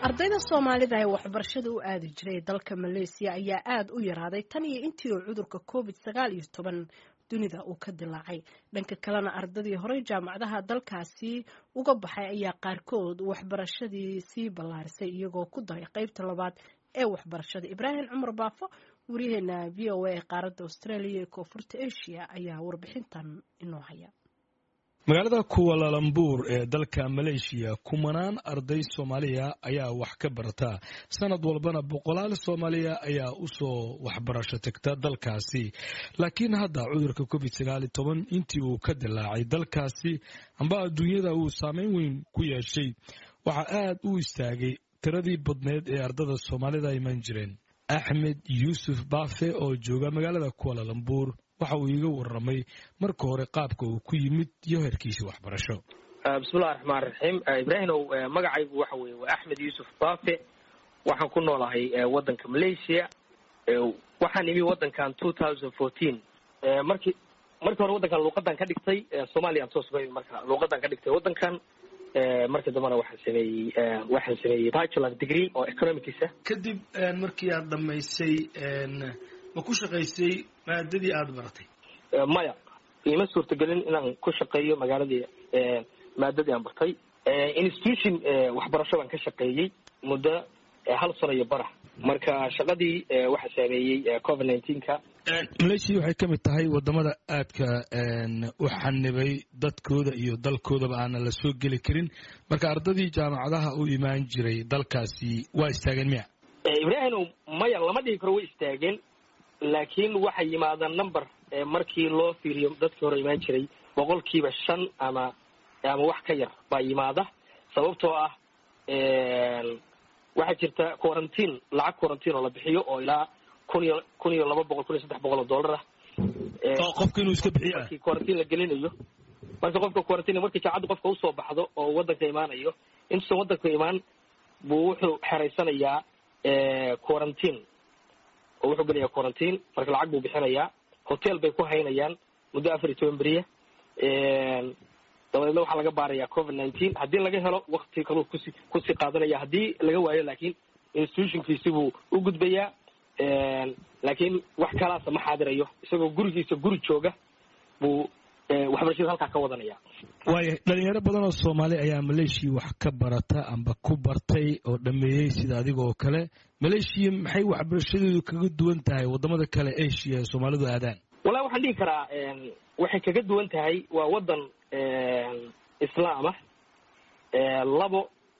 ardayda soomaalida ee waxbarashada u aadi jiray dalka maleesiya ayaa aada u yaraaday tan iyo intii uu cudurka covid sagaal iyo toban dunida uu ka dilaacay dhanka kalena ardadii horey jaamacadaha dalkaasi uga baxay ayaa qaarkood waxbarashadii sii ballaarisay iyagoo ku daray qeybta labaad ee waxbarashada ibraahim cumar baafo waryaheena v o a ee qaaradda australia ee koonfurta asia ayaa warbixintan inoo haya magaalada kuwalalambuur ee dalka maleeshiya kumanaan arday soomaaliya ayaa wax ka barata sanad walbana boqolaal soomaaliya ayaa usoo waxbarasho tagta dalkaasi laakiin hadda cudurka covid sagaali toban intii uu ka dilaacay dalkaasi amba adduunyada uu saameyn weyn ku yeeshay waxaa aad u istaagay tiradii badneed ee ardada soomaalida iman jireen axmed yuusuf baafe oo jooga magaalada kuwalalambuur waxa uu iiga waramay marka hore qaabka uu ku yimid iyo heerkiisa waxbarasho bismillahi raxmaan raxiim ibraahimow magacaygu waxa weye waa axmed yuusuf baafe waxaan ku noolahay waddanka malaysia waxaan imi waddankan two thousand fourteen markii markii hore waddankan luuqadan ka dhigtay soomaliyan toos ba marka luuqadan ka dhigtay waddankan markii dambena waxaan sameeyey waxaan sameeyey bachelor degree oo economicsa kadib markii aad dhamaysay ma ku shaqaysay maadadii aada baratay maya iima suurtagelin inaan ku shaqeeyo magaaladii maadadii aan bartay institution waxbarasho baan ka shaqeeyey muddo hal sano iyo barax marka shaqadii waxaa saameeyey covid nineteenka maleeshiya waxay ka mid tahay wadamada aadka u xanibay dadkooda iyo dalkoodaba aanan la soo geli karin marka ardadii jaamacadaha u imaan jiray dalkaasi waa istaageen miya ibraahimow maya lama dhihi karo way istaageen laakiin waxay yimaadaan number markii loo fiiriyo dadkii hore imaan jiray boqolkiiba shan ama ama wax ka yar baa yimaada sababtoo ah waxaa jirta quarantine lacag quarantine oo la bixiyo oo ilaa kun iyo kun iyo laba boqol kun iyo saddex boqol oo dollar ah oo qofka inuu iska bixiyo markii quarantine la gelinayo marka qofka quarantine markii jaacadda qofka usoo baxdo oo waddanka imaanayo intuusan waddanka imaan buu wuxuu xeraysanayaa quarantine oo wuxuu gelayaa quarantine marka lacag buu bixinayaa hotel bay ku haynayaan muddo afar iyo toban beriya dabadeedna waxaa laga baarayaa covid nineteen haddii laga helo wakti kaluu kusi kusii qaadanaya haddii laga waayo laakiin institutionkiisi buu u gudbayaa laakiin wax kalaasa ma xaadirayo isagoo gurigiisa guri jooga buu waxbarashada halkaa ka wadanaya waaya dhalinyaro badan oo soomaali ayaa maleeshiya wax ka barata amba ku bartay oo dhameeyey sida adiga oo kale maleeshiya maxay waxbarashadeedu kaga duwan tahay wadamada kale asia ee soomaalidu aadaan wallahi waxaan dhihi karaa waxay kaga duwan tahay waa waddan islaam ah labo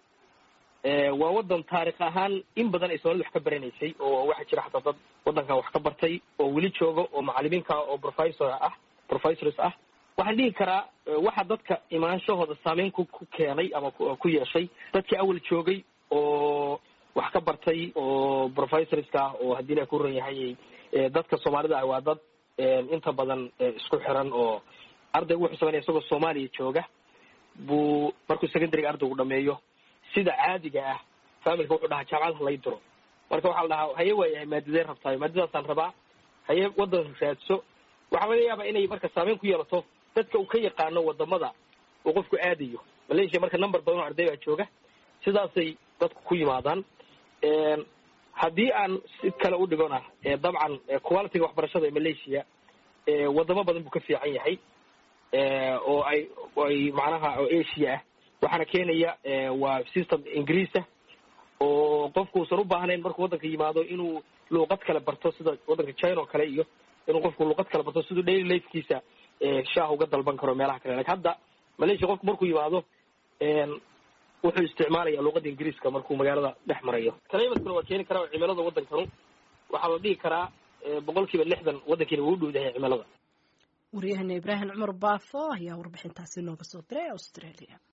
waa waddan taarikh ahaan in badan ay soomalidu wax ka baranaysay oo waxaa jira xataa dad waddankan wax ka bartay oo weli jooga oo macalimiinka oo professor ah professors ah waxaan dhihi karaa waxa dadka imaanshahooda saameyn ku ku keenay ama ku yeeshay dadkii awal joogay oo wax ka bartay oo professorska oo haddii la ku ran yahay dadka soomaalida ah waa dad inta badan isku xiran oo ardaygu wuxuu sameynaya isagoo soomaaliya jooga buu markuu secondaryga ardaygu dhameeyo sida caadiga ah familka wuxuu dhahaa jaamacadaha lay diro marka waxaa la dhahaa haye waayahay maadadee rabtaayo maadadaasaan rabaa haye waddan raadso waxaa laga yaabaa inay marka saameyn ku yeelato dadka uu ka yaqaano wadamada uu qofku aadayo malaysia marka number badan oo arday baa jooga sidaasay dadku ku yimaadaan haddii aan si kale u dhigona dabcan qualityga waxbarashada ee malaysia wadamo badan buu ka fiican yahay oo ay ay macnaha oo asia ah waxaana keenaya waa system ingiriisa oo qofku usan u baahnayn markuu waddanka yimaado inuu luuqad kale barto sida waddanka china oo kale iyo inuu qofku luuqad kale barto siduu daily lifekiisa shaah uga dalban karo meelaha kale lakin hadda malaysia qofku markuu yimaado wuxuu isticmaalaya luuqada ingiriiska markuu magaalada dhex marayo climatkuna waa keeni karaa oo cimilada waddankanu waxaa la dhihi karaa boqol kiiba lixdan waddankiina wuu u dhow yahay cimilada waryahana ibraahim cumar baafo ayaa warbixintaasi nooga soo diray australia